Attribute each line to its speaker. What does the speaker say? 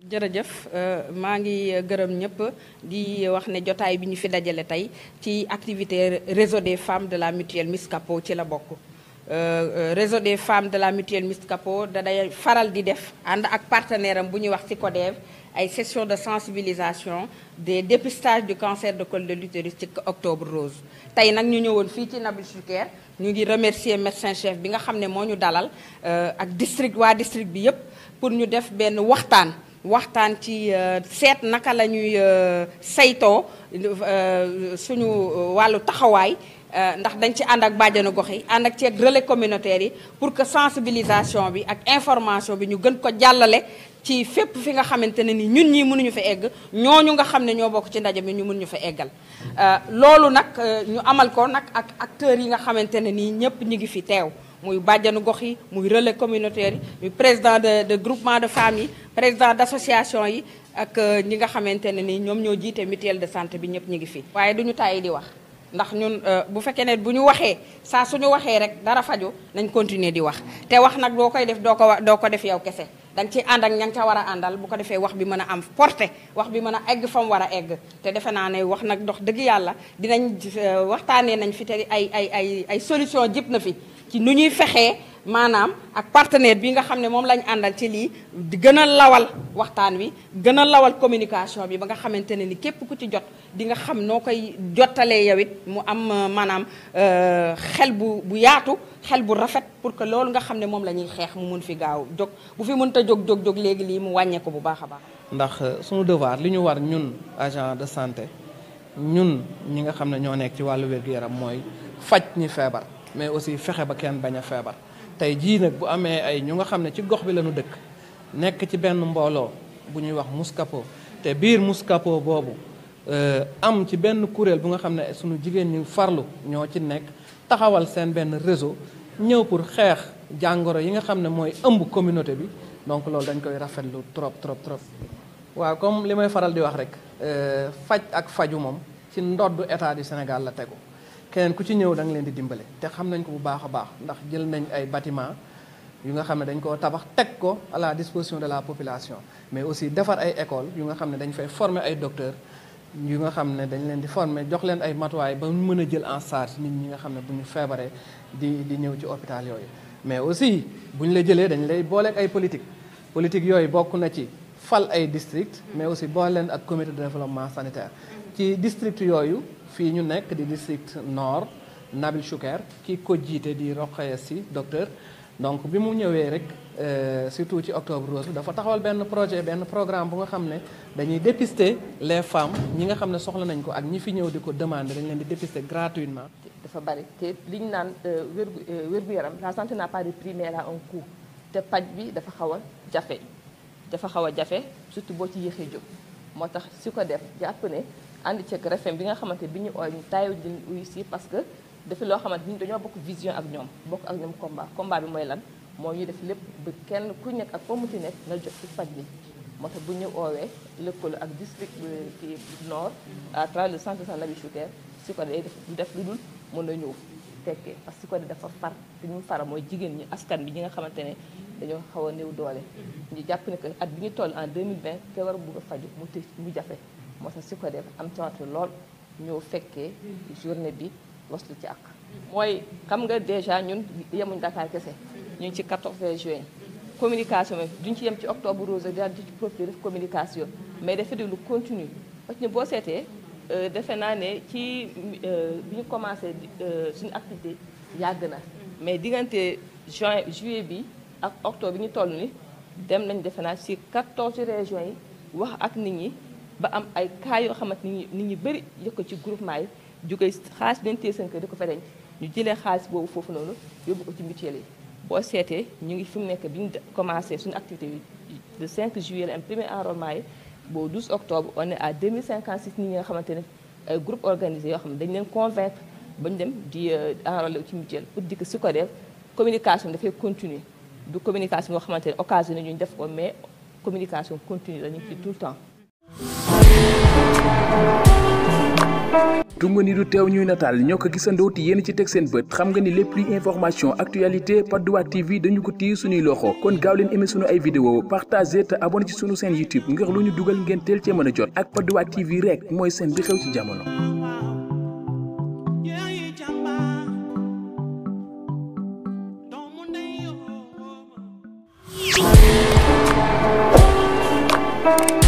Speaker 1: jërëjëf maa ngi gërëm ñëpp di wax ne jotaay bi ñu fi dajale tey ci activité réseau des femmes de la mutuelle Miscapo ci la bokk réseau des femmes de la mutuelle Miscapo da day faral di def ànd ak partenaire am bu ñuy wax ci CODEV ay session de sensibilisation des dépistages du cancer de col de l'utérus ci octobre rose tey nag ñu ñëwoon fii ci Nabil Choucair ñu ngi remercier médecin chef bi nga xam ne moo ñu dalal ak district waa district bi yépp pour ñu def benn waxtaan waxtaan ci seet naka la ñuy saytoo suñu wàllu taxawaay ndax dañ ci ànd ak bàjjanu gox yi ànd ak ci ak relais communautaire yi pour que sensibilisation bi ak information bi ñu gën ko jàllale ci fépp fi nga xamante ne ni ñun ñii mënuñu fa egg ñooñu nga xam ne ñoo bokk ci ndaje mi ñu mën ñu fa eggal loolu nag ñu amal ko nag ak acteurs yi nga xamante ne nii ñëpp ñu ngi fi teew muy bàjjanu gox yi muy relais communautaire yi muy président de de groupement de femmes yi président d' association yi ak ñi nga xamante ne ni ñoom ñoo jiite mutuelle de santé bi ñëpp ñu ngi fi. waaye duñu tàyyi di wax ndax ñun bu fekkee ne bu ñu waxee saa suñu waxee rek dara faju nañ continuer di wax te wax nag doo koy def doo ko doo ko def yow kese danga ci ànd ak ña nga ca war a àndal bu ko defee wax bi mën a am porté wax bi mën a egg fa mu war a egg te defe naa ne wax nag dox dëgg yàlla dinañ waxtaanee nañ fi te ay ay ay ay solution jëpp na fi ci nu ñuy fexee maanaam ak partenaire bi nga xam ne moom lañ àndal ci lii di gën a lawal waxtaan wi gën a lawal communication bi ba nga xamante ne ni képp ku ci jot di nga xam noo koy jottalee yow it mu am maanaam xel bu bu yaatu xel bu rafet pour que loolu nga xam ne moom la ñuy xeex mu mun fi gaaw jóg bu fi mënta jóg jóg jóg léegi lii mu wàññee ko bu baax a baax.
Speaker 2: ndax suñu devoir li ñu war ñun agent de santé ñun ñi nga xam ne ñoo nekk ci wàllu wér-gu-yaram mooy faj ñi feebar mais aussi fexe ba kenn bañ a feebar. tey jii nag bu amee ay ñu nga xam ne ci gox bi la ñu dëkk nekk ci benn mbooloo bu ñuy wax Muscapo te biir Muscapo boobu am ci benn kuréel bu nga xam ne suñu jigéen ñi farlu ñoo ci nekk taxawal seen benn réseau ñëw pour xeex jàngoro yi nga xam ne mooy ëmb communauté bi donc loolu dañ koy rafetlu trop trop trop. waaw comme li may faral di wax rek faj ak faju moom ci ndoddu état du Sénégal la tegu. keneen ku ci ñëw da nga leen di dimbale te xam nañ ko bu baax a baax ndax jël nañ ay bâtiment yu nga xam ne dañ koo tabax teg ko à la disposition de la population mais aussi defar ay école yu nga xam ne dañ fay former ay docteurs yu nga xam ne dañ leen di former jox leen ay matuwaay ba mu mën a jël en charge nit ñi nga xam ne bu ñu feebaree di di ñëw ci hôpital yooyu mais aussi bu ñu la jëlee dañ lay booleeg ay politique politique yooyu bokk na ci fal ay district mais aussi boole leen ak comité de développement sanitaire ci district yooyu fii ñu nekk di district nord Nabil Choucair ki ko jiite di Rokhaya Sy docteur donc bi mu ñëwee rek surtout ci octobre rose dafa taxawal benn projet benn programme bu nga xam ne dañuy dépister les femmes ñi nga xam ne soxla nañ ko ak ñi fi ñëw di ko demander dañ leen di dépister gratuitement.
Speaker 3: dafa bari te li ñu naan wérgu wérgu yaram la santé n'a pas de prix mais elle a un coût te paj bi dafa xaw a jafe dafa xaw a jafe surtout boo ci yéexee jóg moo tax su ko def jàpp ne. ànd ceeg RFM bi nga xamante bi ñu ooy ñu taayu di uyu si parce que dafa loo xamante ni dañoo bokk vision ak ñoom bokk ak ñoom combat combat bi mooy lan moo ñu def lépp ba kenn ku nekk ak foo mu ci nekk na jot ci faj bi moo tax bu ñu oowee lëkkaloo ak district ci nord à travers le centre de santé Nabil Choucair si ko day def du def lu dul mën na ñëw tekkee parce que si ko dafa far te ñu fara mooy jigéen ñi askan bi ñi nga xamante ne dañoo xaw a néew doole ñu jàpp ne que at bi ñu toll en 2020 te war a bugg a faju mu të mu jafe moo tax si ko def am tawatu lool ñëw fekkee journée bi waslu ci ak mooy xam nga déjà ñun yemuñ Dakar kese ñu ngi ci 14 juin communication bi duñ ci yem ci octobre rose daal di ci profité def communication mais dafa di lu continue parce que boo seetee defe naa ne ci bi ñu commencé suñu activité yàgg na mais diggante juin juillet bi ak octobre bi ñu toll ni dem nañ defe naa ci 14 régions yi wax ak nit ñi ba am ay cas yoo xamante ni nit ñi bëri yëg ko ci groupement yi jógee xaalis bi leen téye seen kër di ko fa denc ñu jëlee xaalis boobu foofu noonu yóbbu ko ci mutuelle yi boo seetee ñu ngi fi mu nekk bi ñu commencé suñu activité bi le 5 juillet la am premier enrôlement yi boo 12 octobre on est à 2056 nit ñi nga xamante ne ay groupe organisé yoo xam ne dañu leen convaincre ba ñu dem di enrôler ci mutuelle pour di ko su ko def communication dafay continuer du communication boo xamante ne occasion ñu def ko mais communication continue la ñu ci tout le temps
Speaker 4: tunga ni du teew ñuy nataal ñoo ko gisandoo te yéen ci teg seen bët xam nga ni lépp luy information actualité Patte d'Oie TV dañu ko téye suñuy loxo kon gaaw leen aimé sunu ay vidéo partagé te abonné ci sunu chaîne YouTube ngir lu ñu dugal ngeen teel cee mën a jot ak Patte d'Oie TV rek mooy seen bi xew ci jamono.
Speaker 5: Thank you.